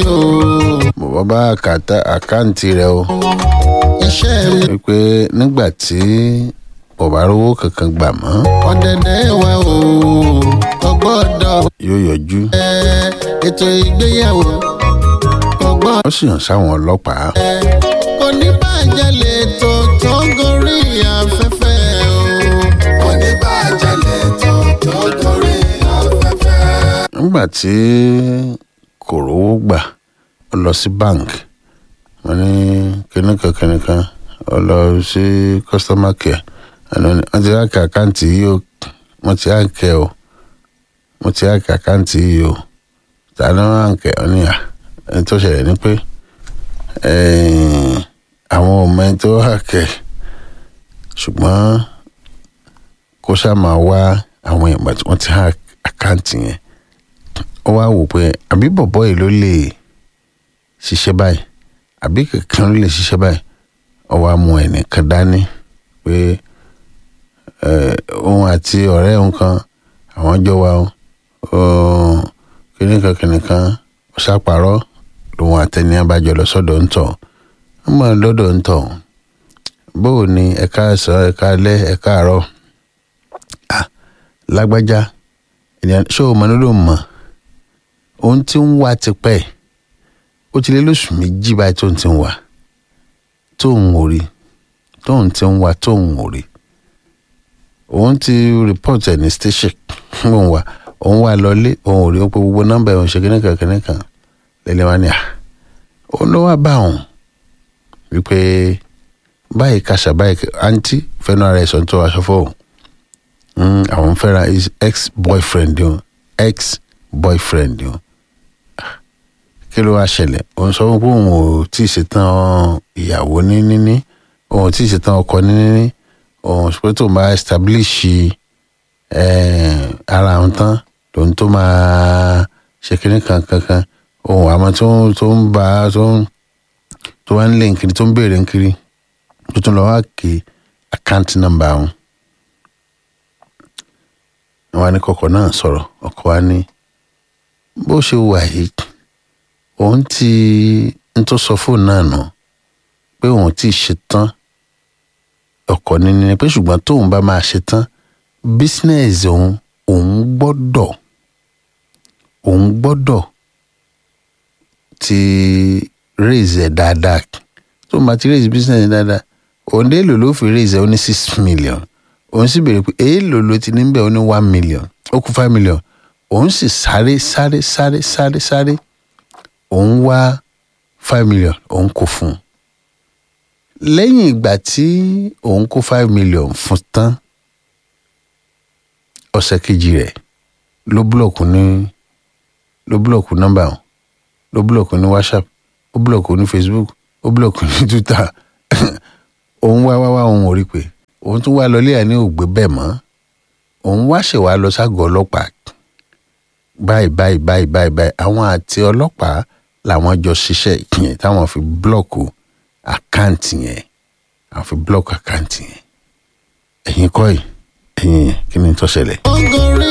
o. bàbá bá àkàtà àkáǹtì rẹ o iṣẹ́ mi wípé nígbà tí bàbá rówó kankan gbà mọ́ ọ̀dẹ̀dẹ̀ wa o. kò gbọ́dọ̀ yóò yọjú ẹ ètò ìgbéyàwó kò gbọ́dọ̀ ó sì hàn sáwọn ọlọ́pàá ẹ kò ní bàjẹ́ lè tó tó gorí afẹ́fẹ́ o. kò ní bàjẹ́ lè tó tó gorí afẹ́fẹ́. nígbà tí kò rówó gbà ó lọ sí bank wọ́n ní kìnnìkan kìnnìkan ó lọ sí customer care àná ni wọ́n ti hákì àkáǹtì yìí o wọ́n ti hákì ẹ o wọ́n ti hákì àkáǹtì yìí o tàní wọ́n hákì ẹ ní à ẹni tó ṣẹlẹ̀ ni pé eh, àwọn ọmọ ẹni tó hákì ẹ ṣùgbọ́n kó ṣáà máa wá àwọn ìgbà tí wọ́n ti hákì àkáǹtì yẹn ó wá wò pé àbí bọ̀bọ́ yìí ló lè ṣiṣẹ́ báyìí àbí kankan ló lè ṣiṣẹ́ báyìí ó wá mú ẹnìkan dání pé eh, òun àti ọ̀rẹ́ òun kan àwọn jọ wà ó kìnìkan kìnìkan ó ṣàpàrọ̀ lòun àtẹni abájọ lọ sọ́dọ̀ ń tọ̀ ń mọ̀ lọ́dọ̀ ń tọ̀ bóò ni ẹ̀ka ẹ̀sán ẹ̀ka alẹ́ ẹ̀ka àárọ̀ ah lágbájá ènìyàn ṣé o mọ̀ ló ló mọ̀ òun ti ń wá tipẹ́ ó ti lé lóṣù méjì báyìí tóun ti ń wá tóun ò rí tóun ti ń wá tóun ò rí òun ti report ẹ̀ ní station òun wà òun wà lọlé òun ò rí ó pé gbogbo nọ́mbà ẹ̀ òun ṣe kíní kan kíní kan lẹ́lẹ́ wá ní à òun ló wá bá òun wípé báyìí kàṣà báyìí àǹtí fẹ́nu ara ẹ̀ sọ tó aṣọ fóun mm, àwọn fẹ́ra his ex boyfriend o ex boyfriend o kí ló wá ṣẹlẹ̀ òun sọ pé òun ò tí ì ṣetán ìyàwó ní níní òun ò tí ì ṣetán ọkọ ní níní òun sọ pé tó máa establish eh, ara òun tán lòun tó máa ṣe kínní kan kankan òun àmọ́ tó tó ń bá tó ń tó wá ń lé nkiri tó ń béèrè nkiri tó tún lọ wá kí account number òun wọn ní kọkọ náà sọ̀rọ̀ ọkọ wa ní bó ṣe wà yìí òun ti ń tó sọ fóònù náà nù pé òun ti ṣetán ọkọ níní ni pé ṣùgbọ́n tóun bá máa ṣetán bísínẹ́sì òun òun gbọ́dọ̀ òun gbọ́dọ̀ ti raise ẹ̀ dáadáa tóun bá ti raise bísínẹ́sì dáadáa òun dé lò ló fi raise ẹ̀ ó ní six million òun sì béèrè pé èèlò ló ti ní bẹ́ẹ̀ ó ní one million ó kú five million òun sì sáré sáré sáré sáré sáré òun wá five million òun kò fún un lẹ́yìn ìgbà tí òun kó five million fún tán ọ̀sẹ̀ kejì rẹ̀ ló búlọ̀kù ní ló búlọ̀kù nọ́mbà òun ló búlọ̀kù ní whatsapp ó búlọ̀kù ní facebook ó búlọ̀kù ní twitter òun wá wá wá òun ò rí pé òun tún wá lọlé àní ògbé bẹ́ẹ̀ mọ́ òun wá ṣèwà lọ ságọ́ ọlọ́pàá báyìí báyìí báyìí báyìí báyìí àwọn àti ọlọ́pàá làwọn jọ ṣiṣẹ́ yẹn táwọn fi blọ́ọ̀kù àkáǹtì yẹn àwọn fi blọ́ọ̀kù àkáǹtì yẹn ẹ̀yin kọ́ yìí ẹ̀yin yẹn kí ni tó ṣẹlẹ̀. ó gorí